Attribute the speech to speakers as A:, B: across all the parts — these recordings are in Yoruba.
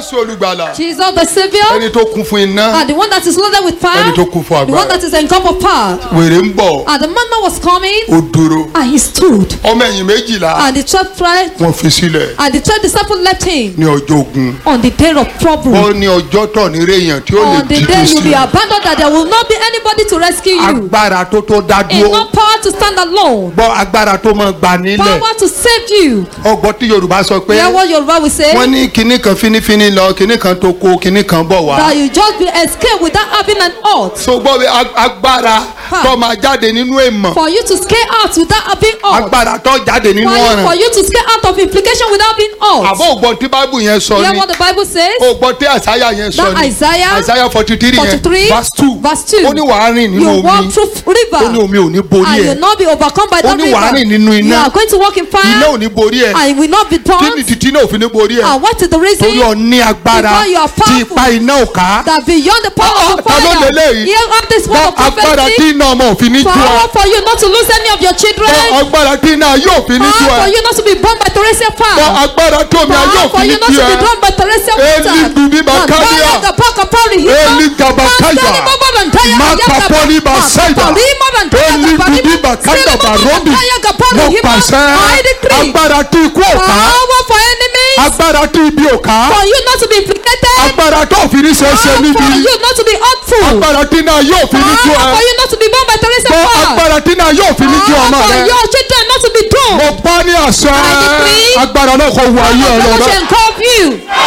A: jésù olùgbàlà
B: Jesus the Savior,
A: ẹni tó kún fún iná
B: and the one that is loaded with fire,
A: ẹni tó kún fún
B: the one
A: agbára
B: that is encompassed with power.
A: wèrè ń bọ̀
B: And the man that was coming,
A: ó dúró
B: and he stood.
A: ọmọ ẹ̀yìn méjìlá
B: And the twelve tribe,
A: wọ́n fi sílẹ̀
B: and the twelve disciples left him
A: ní ọjọ́ ogun
B: on the day of trouble.
A: ó ní ọjọ́ tọ̀ ní réèyàn tí ó lè
B: On the
A: jí
B: day you be
A: kristi
B: abandoned, that there will not be anybody to rescue you.
A: agbára tó tó dá dúró
B: Enough power to stand alone.
A: gbọ́ agbára tó máa gbà nílẹ̀
B: Power to save you.
A: ọgbọ́n tí yorùbá sọ pé
B: Hear what Yoruba will say?
A: wọ́n ní kinní kan fínífíní lọ kinní kan tó kó kinní kan bọ̀ wá
B: That you just be escape without having an ought.
A: so gbọ́ bí ag- agbára
B: Ha.
A: tó máa jáde nínú èèmọ̀
B: For you to scale out without having ought.
A: agbára tó jáde nínú
B: For you, for
A: ọ̀ràn
B: you to scale out of implication without being ought.
A: àbọ̀ ògbọ́n tí báìbù yẹn sọ
B: Hear
A: ni
B: what the Bible says?
A: ògbọ́n tí àsáyà yẹn sọ
B: That
A: ni
B: Isaiah
A: àsáyà forty three yẹn
B: 43
A: verse two
B: verse 2.
A: ó ní wàá rìn nínú
B: You walk
A: omi
B: through
A: ó ní
B: river
A: omi ò ní borí
B: and you
A: ẹ̀
B: will not be overcome by
A: ó
B: that
A: ní wàá rìn
B: river.
A: nínú
B: You
A: iná
B: are going to walk in
A: iná
B: fire
A: ò ní borí ẹ̀
B: and you will not be
A: kí ni
B: burned.
A: títí náà ò fi ní borí ẹ̀
B: And what is the
A: torí
B: reason?
A: ọ ní agbára
B: Because you are
A: tí
B: powerful.
A: ipa iná ò ká
B: That beyond the power
A: Ah,
B: of the
A: ta ló
B: fire.
A: lélẹ́yìí?
B: Here have this word
A: gbọ́
B: of
A: agbára tí
B: prophecy.
A: iná ọmọ òfin ní ju ọ
B: Power for you not to lose any of your children.
A: gbọ́ agbára tí iná yóò fi ní ju
B: Power for
A: ẹ
B: you not to be burned by Teresa
A: gbọ́
B: fire.
A: agbára tí omi ayé
B: Power for
A: òfin ní
B: you not
A: ju
B: to be
A: ẹ
B: burned by Teresa water.
A: Eli dubi bakadia.
B: Nandaya gapaka pari hima.
A: Eli gabakaya.
B: Nandani baba nandaya
A: Makapoli
B: ayagaba.
A: basaida.
B: Makapalima nandaya
A: Eli
B: gaparima.
A: dubi bakanda
B: Sele baba
A: barobi
B: nandaya gapari
A: mo
B: hima.
A: pàṣẹ
B: I decree.
A: agbára tí ikú ò ká
B: Power for enemies.
A: agbára tí ibi ò ká
B: For you not to be implicated.
A: agbára tó fi ní ṣe é ṣe
B: Power
A: níbi
B: for you not to be hurtful.
A: agbára tí iná yóò fi ní ju
B: Power for
A: ẹ
B: you not to be burned by Teresa
A: gbọ́
B: fire.
A: agbára tí iná yóò fi ní ju ọmọ
B: Power for
A: rẹ
B: your children not to be doomed.
A: mo bá ní àṣẹ
B: I decree.
A: agbára náà kò wọ ayé ẹ
B: God
A: lọ
B: shall engulf you.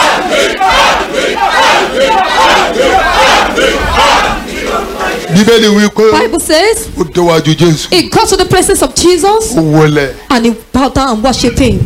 A: bíbélì wí pé
B: Bible says
A: ó déwájú jésù
B: he got to the presence of Jesus
A: ó wọlé
B: and he bowed down and worshipped him.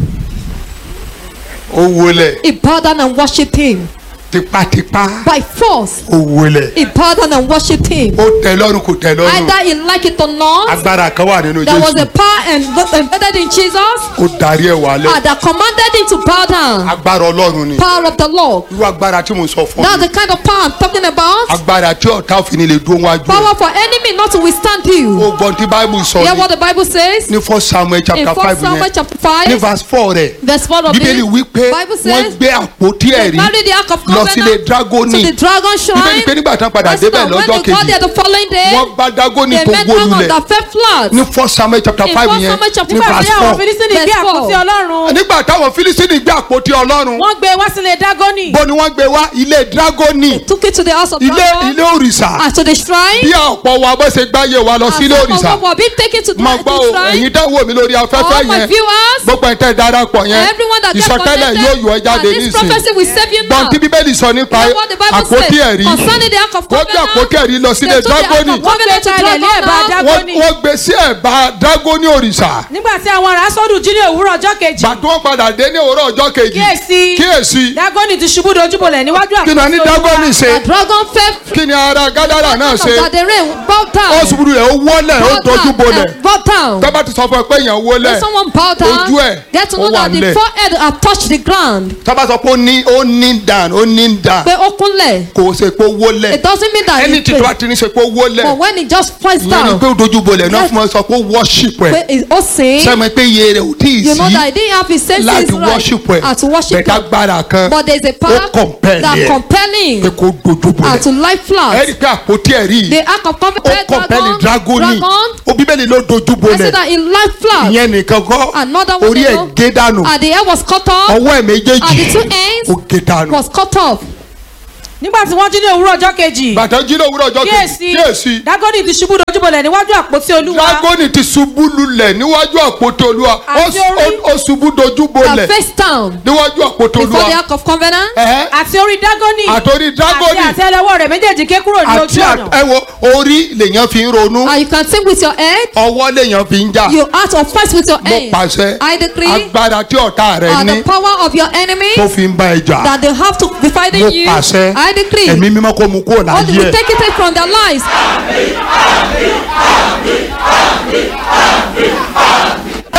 A: ó wọlé
B: He bowed down and worshipped him.
A: tipátipá
B: By force,
A: ó wọlé
B: he bowed down and worshipped him.
A: ó tẹ́ lọ́rùn kò tẹ́ lọ́rùn
B: Either he like it or not,
A: agbára kan wà nínú
B: there was a
A: jésù
B: power en- embedded in Jesus
A: ó darí ẹ̀ wálẹ̀
B: uh, that commanded him to bow down.
A: agbára ọlọ́run ni
B: Power of the Lord.
A: irú agbára tí mo sọ fún
B: That's
A: mi
B: the kind of power I'm talking about.
A: agbára tí ọ̀tá òfin ni lè dúró wájú ẹ̀
B: Power for enemy not to withstand you.
A: ó gbọ́n tí báíbù sọ
B: Hear
A: ni
B: what the Bible says
A: ní first samuel
B: in
A: chapter
B: 1
A: five
B: Samuel
A: yẹn
B: chapter
A: ní
B: 5,
A: verse four rẹ̀
B: verse 4 of
A: bíbélì
B: it.
A: wí pé
B: Bible
A: wọ́n
B: says
A: gbé àpótí
B: they
A: ẹ̀rí
B: carried the ark of
A: lọ sílé
B: covenant
A: dragoni
B: to the dragon
A: bíbélì pé
B: shrine.
A: nígbà tán padà
B: Verse
A: débẹ̀
B: now, when
A: lọ́jọ́
B: they got
A: kejì
B: there the following day,
A: wọ́n bá dragoni
B: they
A: tó
B: met
A: wó
B: dragon
A: lulẹ̀
B: that fell flat.
A: ní first samuel chapter
B: In
A: five
B: 1
A: yẹn
B: Samuel chapter
A: ní
B: five,
A: verse
B: they
C: àwọn
A: four
C: filisini gbé
B: Verse
C: àpótí
B: four.
C: ọlọ́run
A: nígbà táwọn filisini gbé àpótí ọlọ́run
C: wọ́n gbé wá sílé dágọ́nì
A: bó ni wọ́n gbé wá ilé dragoni
B: Took it to the house of
A: ilé
B: dragon.
A: ilé òrìṣà
B: And to the shrine.
A: bí ọ̀pọ̀ wa bó ṣe gbáyé wa lọ
B: And
A: sí ilé
B: some of
A: òrìṣà
B: them were being taken to the
A: máa gbọ́ o
B: to shrine.
A: ẹ̀yin tẹ́ wò mí lórí afẹ́fẹ́
B: All my
A: yẹn
B: viewers.
A: gbogbo ẹ̀ tẹ́ darapọ̀ yẹn
B: Everyone that gets
A: ìsọtẹ́lẹ̀
B: connected.
A: yóò yọ ẹ́ jáde
B: And this
A: nísìn
B: prophecy will save you
A: gbọ́n
B: now.
A: tí bíbélì sọ nípa
B: Hear what the Bible
A: àpótí
B: says
A: ẹ̀rí
B: concerning the ark of
A: wọ́n gbé
B: covenant.
A: àpótí ẹ̀rí lọ sílé
B: They took the ark
A: dragoni
B: of covenant to
C: Wọ́n gbé kalẹ̀ ní ẹ̀bá
B: dragon.
C: dragon.
A: wọ́n wọ́n gbé sí ẹ̀bá dragoni òrìṣà
C: nígbà tí àwọn ará sọ́dún jí ní òwúrọ̀ ọjọ́ kejì
A: gbàtí wọ́n padà dé ní òwúrọ̀ ọjọ́ kejì
C: kíyèsí
A: kíyèsí
C: dágọ́nì ti ṣubú dojúbolẹ̀ níwájú
A: kí ni a ní
C: àpótí
A: dragoni
C: Olúwa.
A: ṣe
B: The dragon fell.
A: kí ni ara gádàrà náà ṣe
B: That the rain bowed down.
A: ó ṣubú rẹ̀ ó wọ́lẹ̀ ó
B: Bowed
A: dojú
B: down
A: bolẹ̀
B: and bowed down.
A: tọ́ba ti sọ fún ẹ pé èèyàn wọ́lẹ̀
B: When someone bowed down,
A: Ojú ẹ̀,
B: get to
A: ó
B: know
A: wà
B: that the
A: nílẹ̀.
B: forehead had touched the ground.
A: tọ́ba sọ pé ó ní ó ní dàn ó ní dàn
B: Pé ó kúnlẹ̀.
A: kò ṣe pé ó wọ́lẹ̀
B: It doesn't mean that
A: ẹni
B: he
A: tí tó bá
B: prayed.
A: ti ní ṣe pé ó wọ́lẹ̀
B: But when he just pressed
A: ìyẹn ni
B: down,
A: pé ó dojú bolẹ̀ náà
B: Yes.
A: fún ọ sọ pé ó worship ẹ̀
B: pé he- ó sìn.
A: sẹ́mi pé iye rẹ̀ ò tí ì
B: You know that
A: sí
B: he didn't have his senses
A: láti
B: right
A: worship ẹ̀
B: and to worship
A: bẹ̀ka
B: God.
A: gbára kan
B: But there is a power
A: ó compel
B: that
A: ẹ̀
B: compelling
A: pé kó dojú
B: and
A: bolẹ̀
B: to lie
A: ẹ
B: flat.
A: rí i pé àpótí ẹ̀ rí
B: The ark of
A: ó
B: covenant
A: compel
B: dragon,
A: dragoni
B: dragon,
A: ó bíbélì ló dojú
B: I
A: bolẹ̀
B: said that he lied flat.
A: ìyẹn nìkan kọ́
B: Another one
A: orí
B: they
A: ẹ̀
B: know.
A: gé dànù
B: And the hair was cut off.
A: ọwọ́ ẹ̀ méjèèjì
B: And the two ends
A: ó gé dànù
B: was cut off.
C: nígbà tí wọ́n jí ní òwúrọ̀ ọjọ́ kejì
A: bàtà jí lówùrọ̀ ọjọ́ kejì
C: kíyèsí
A: kíyèsí
C: dágọ́nì ti ṣubú dojúbolẹ̀ níwájú àpótí olúwa
A: dragoni ti ṣubú lulẹ̀ níwájú àpótí olúwa ó
C: Àti
A: s-
C: orí.
A: ó- ó ṣubú dojú
B: The
A: bolẹ̀
B: face down
A: níwájú àpótí
B: before the
A: olúwa
B: ark of covenant.
A: Ẹ̀hẹ́.
C: àti orí dágọ́nì
A: àtòrí
C: àti
A: dragoni
C: àtẹ́lẹwọ́ rẹ̀ méjèèjì ké kúrò ní
A: àti
C: ojú ọ̀nà
A: ẹ wo orí lèèyàn fi ń ronú
B: And you can think with your head.
A: ọwọ́ lèèyàn fi ń jà
B: You act or fight with your
A: mo
B: hand.
A: pàṣẹ
B: I decree
A: agbára tí ọ̀tá rẹ
B: and
A: ní
B: the power of your enemies
A: tó fi ń bá ẹ jà
B: that they have to be
A: mo
B: fighting you.
A: pàṣẹ
B: I decree.
A: ẹ̀mí mímọ́ kó mu kúrò
B: All the
A: láyé
B: we
A: ẹ̀
B: take it from their lives.
A: ẹ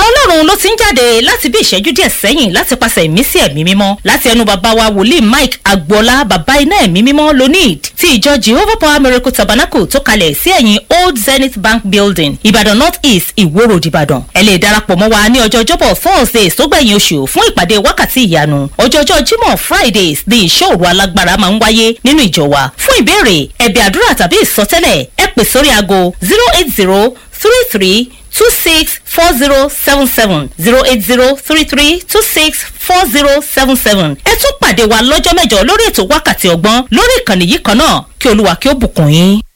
D: ọ̀rọ̀ ọlọ́run ló ti ń jáde láti bí ìṣẹ́jú díẹ̀ sẹ́yìn láti pàṣẹ ìmísí ẹ̀mí mímọ́ láti ẹnu bàbá wa wòlíì mike agboola bàbá iná ẹ̀mí mímọ́ lonid ti ìjọ jehovah power miracle tabernacle tó kalẹ̀ sí ẹ̀yìn old zenith bank building ìbàdàn north east ìwó road ìbàdàn ẹ lè darapọ̀ mọ́ wa ní ọjọ́ ọjọ́bọ̀ thursday sógbẹ̀yìn oṣù fún ìpàdé wákàtí ìyanu ọjọ́jọ́ jímọ̀ fridays ní ìṣòro alágbára máa ń wáyé nínú ìjọ wa fún ìbéèrè ẹ̀bẹ̀ àdúrà tàbí ìsọtẹ́lẹ̀ ẹ pè sórí aago zero eight zero three three two six four zero seven seven zero eight zero three three two six four zero seven seven ẹ tún pàdé wa lọ́jọ́ mẹ́jọ lórí ètò wákàtí ọgbọ́n lórí ìkànnì yìí kan náà kí olúwa kí ó bùkún yín.